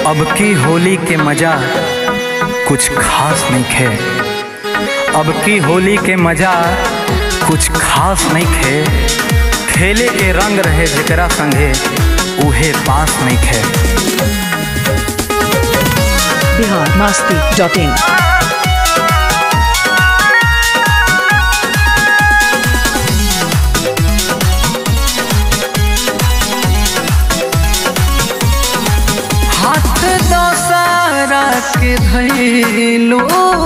अब की होली के मजा कुछ खास नहीं खे अब की होली के मजा कुछ खास नहीं खे खेले के रंग रहे जेकरा संगे उहे पास नहीं खे बिहार मस्ती डॉट इन हाथ दसारा के धैलो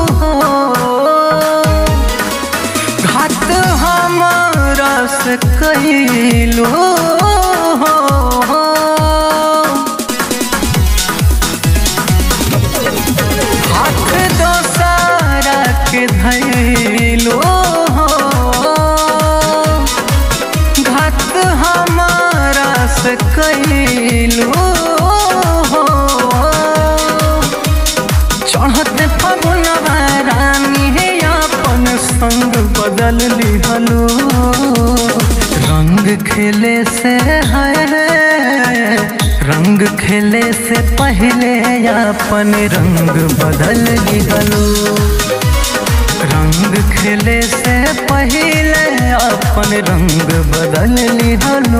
घात हमारा से कैलो हाथ दसारा के धैलो घात हमारा से कैलो चढ़ते फगुनवा रानी हे अपन संग बदल लिहलो रंग खेले से है रंग खेले से पहले अपन रंग बदल लिहलो रंग खेले से पहले अपन रंग बदल लिहलो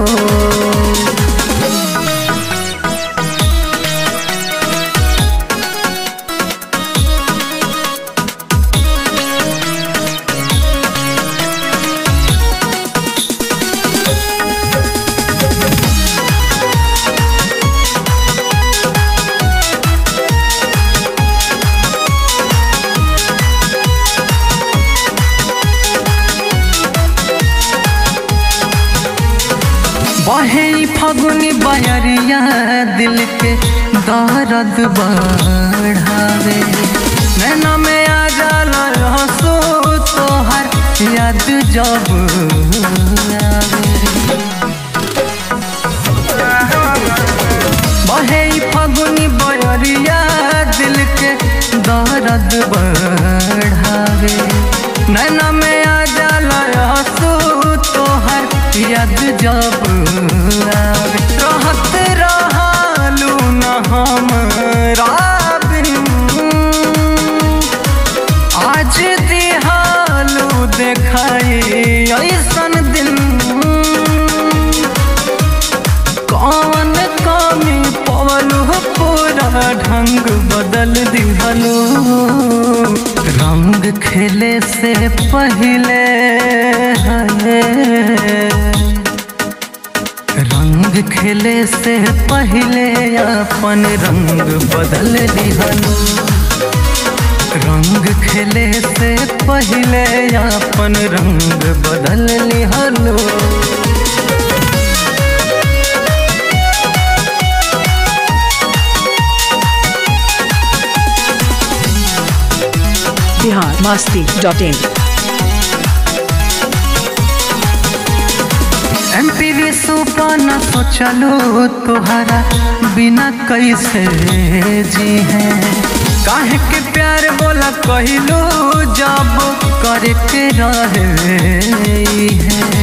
बहे फगुनी बयरिया दिल के दर्द बढ़ावे नैना में आ जाला हंसो तोहर याद जब आवे बहे फगुनी बयरिया दिल के दर्द बढ़ावे नैना में आ जाला हंसो तोहर याद जब आवे रहत रहलू न हमरा बिन आज दिहालू देखाई ऐसन दिन कौन कमी पवलू पूरा ढंग बदल दिहलू रंग खेले से पहले रंग खेले से पहले अपन रंग बदल दिहलू रंग खेले से पहले अपन रंग बदल लिहलो Bihar Masti dot in M P V सुपाना सोचलो तोहरा बिना कैसे जी है काहे के प्यार बोला कहलो जब करे के रहे है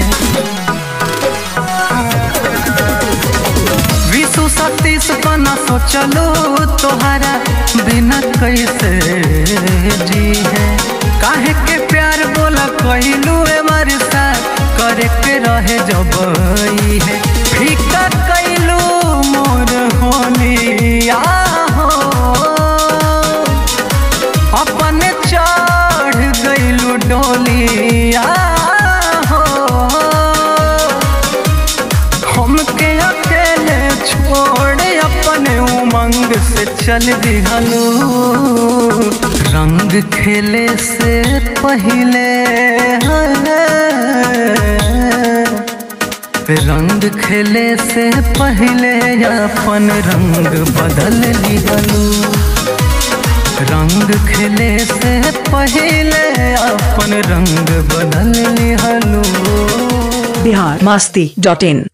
विशु सतीश पना सोचलो तोहरा बिना कैसे जी है काहे के प्यार बोला कहलू एवर सा करे के रहे जब ई है फीका कैलू मोर होली आहो अपन चढ़ गइलू डोली आहो हमके अकेले छोड़ अपने उमंग से चल दिहलो रंग खेले से पहले रंग खेले से पहले अपन रंग बदल लिहलो रंग खेले से पहले अपन रंग बदल लिहलो बिहार मस्ती डॉट इन